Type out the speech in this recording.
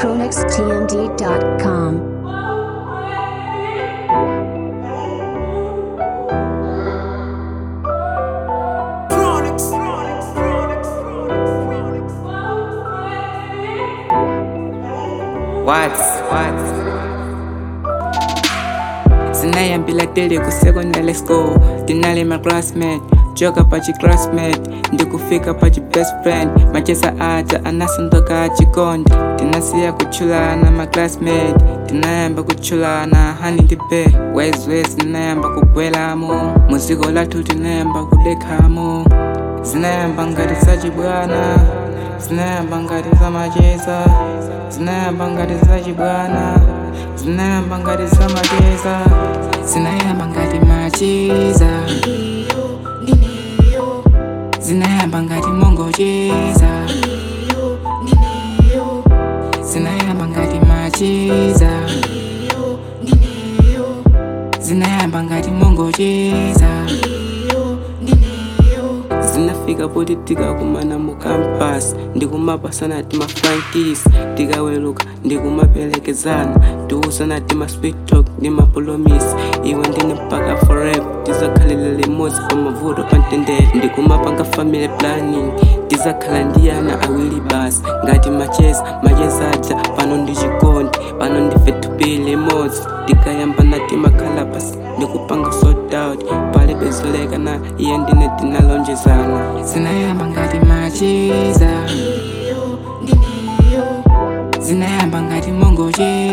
PronexTMD.com. What's what's sinayambila tele ku secondary school tinali ma classmate joka pachi classmate ndikufika pachi best friend machesa aja anasandoka chikondi tinasiya kuchulana ma classmate tinayamba kuchulana hani ndibe wezwezi tinayamba kugwelamo muziko lathu tinayamba kudekhamo zinayamba ngati zachibwana zinayamba ngati zamacheza zinayamba ngati zachibwana zinayamba ngati zamacheza zinayamba ngati macheza zinayamba ngati mongocheza zinayamba ngati macheza zinayamba ngati mongocheza zinafika poti tikakumana mu campus ndikumapasana tima frankis tikaweluka ndikumapelekezana tiusana tima sweet talk ndi mapromis iwe ndine mpaka forever tizakhalira limodzi pa mavuto pa mtendere ndikumapanga family planning tizakhala ndiyana awiri basi ngati macheza macheza aja pano ndi chikondi pano ndife tupili limodzi tikayambana timakhala pasi ndikupanga sort out palibe zolekana iye ndine tinalonjezana zinayamba ngati macheza zinayamba ngati mongocheza